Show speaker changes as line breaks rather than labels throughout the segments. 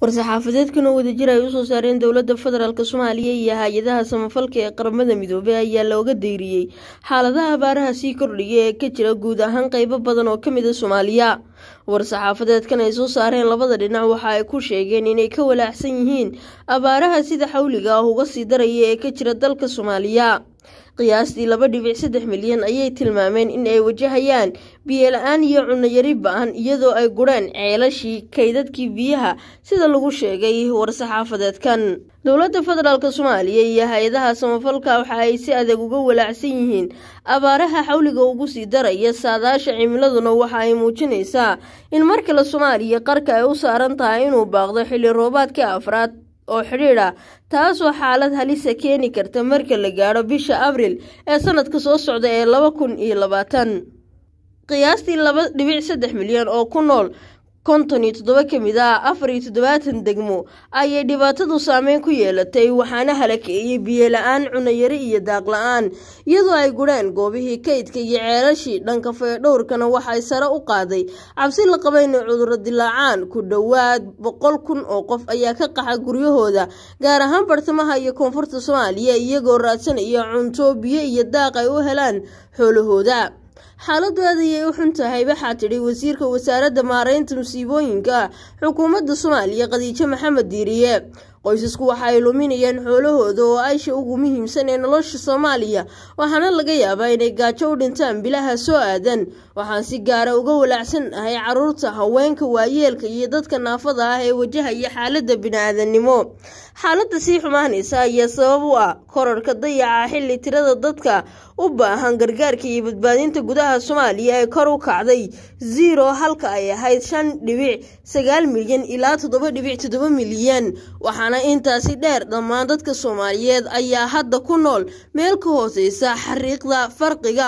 war-saxaafadeedkan oo wadajir ay usoo saareen dowladda federaalk soomaaliya iyo hay-adaha samafalka ee qaramada midoobay ayaa looga dayriyey xaaladaha abaaraha sii kordhaya ee ka jira guud ahaan qeybo badan oo kamid a soomaaliya war-saxaafadeedkan ay soo saareen labada dhinac waxa ay ku sheegeen inay ka walaacsan yihiin abaaraha sida xawliga ah uga sii daraya ee ka jira dalka soomaaliya qiyaastii laba dhibic saddex milyan ayay tilmaameen in ay wajahayaan biyo la-aan iyo cunayari ba-an iyadoo ay gureen ceelashii kaydadkii biyaha sida lagu sheegay war-saxaafadeedkan dowladda federaalk soomaaliya iyo hay-adaha samafalka waxa ay si adag uga walaacsan yihiin abaaraha xawliga ugu sii daraya saadaasha cimiladuna waxa ay muujinaysaa in mar kale soomaaliya qarka ay u saaran tahay inuu baaqdo xilli roobaadka afraad oo xidhiidh ah taasoo xaalad halisa keeni karta marka la gaadho bisha abril ee sanadka soo socda ee laba kun iyo labaatan qiyaastii laba dhibic saddex milyan oo ku nool konton iyo toddoba ka mid ah afar iyo toddobaatan degmo ayay dhibaatadu saameyn ku yeelatay waxaana halakeeyey biyo la-aan cunayari iyo daaq la-aan iyadoo ay gureen goobihii kaydka iyo ceelashii dhanka faydhowrkana waxay sare u qaaday cabsi la qaba inay cudurro dilaacaan ku dhowaad boqol kun oo qof ayaa ka qaxa guryahooda gaar ahaan bartamaha iyo koonfurta soomaaliya iyagoo raadsanaya cunto biyo iyo daaq ay u helaan xoolahooda xaaladu aad ayay u xun tahay waxaa tidhi wasiirka wasaaradda maareynta musiibooyinka xukuumadda soomaaliya khadiijo maxamed diiriye qoysasku waxa ay luminayaan xoolahooda oo aysha ugu muhiimsan ee nolosha soomaaliya waxaana laga yaabaa inay gaajo u dhintaan bilaha soo aadan waxaan si gaara uga walaacsan ahay caruurta haweenka waayeelka iyo dadka naafada ah ee wajahaya xaaladda bini-aadanimo xaaladda sii xumaanaysa ayaa sabab u ah korarka dayaca xilli tirada dadka u baahan gargaarka iyo badbaadinta gudaha soomaaliya ee kor u kacday zero halka ay ahayd shan dhibic sagaal milyan ilaa toddoba dhibic toddoba milyan waxaana intaasi dheer dhammaan dadka soomaaliyeed ayaa hadda ku nool meel ka hooseysa xariiqda farqiga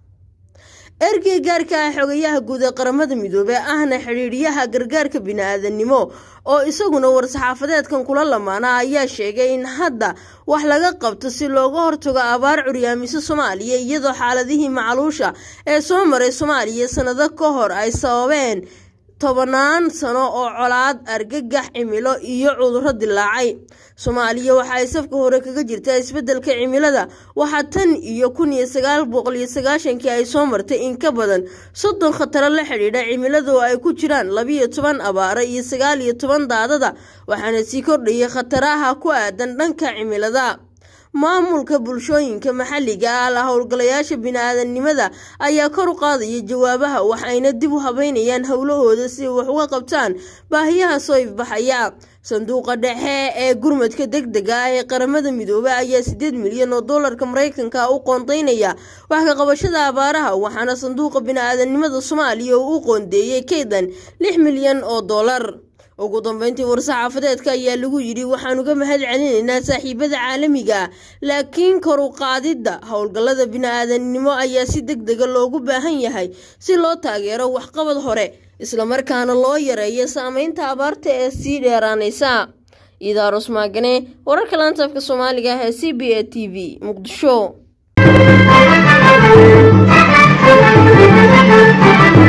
ergey gaarka ah xogayaha guud ee qaramada midoobey ahna xidhiidhiyaha gargaarka bini-aadanimo oo isaguna war-saxaafadeedkan kula lamaana ayaa sheegay in hadda wax laga qabto si looga hortago abaar curyaamiso soomaaliya iyadoo xaaladihii macaluusha ee soo maray soomaaliya sanado ka hor ay sababeen tobanaan sano oo colaad argagax cimilo iyo cudurro dilaacay soomaaliya waxa ay safka hore kaga jirtaa isbeddelka cimilada waxaa tan iyo kun iyo sagaal boqol iyo sagaashankii ay soo martay in ka badan soddon khataro la xidhiidha cimilada oo ay ku jiraan labiyo toban abaaro iyo sagaal iyo toban daadada waxaana sii kordhayay khataraha ku aadan dhanka cimilada maamulka bulshooyinka maxalliga ah la howlgalayaasha bini-aadanimada ayaa kor u qaadaya jawaabaha waxayna dib u habeynayaan howlahooda si wax uga qabtaan baahiyaha soo ifbaxaya sanduuqa dhexe ee gurmadka deg dega ah ee qaramada midoobey ayaa sideed milyan oo doolarka mareykanka u qoondeynaya wax ka qabashada abaaraha waxaana sanduuqa bini-aadanimada soomaaliya uu u qoondeeyey kaydan lix milyan oo doolar ugu dambeyntii war-saxaafadeedka ayaa lagu yidhi waxaan uga mahad celinaynaa saaxiibada caalamiga ah laakiin kor u qaadidda howlgallada bini-aadanimo ayaa si deg dega loogu baahan yahay si loo taageero waxqabad hore islamarkaana loo yareeyo saameynta abaarta ee sii dheeraanaysa idaarus maagane wararka laantaafka soomaaliga ah ee c b a t v muqdisho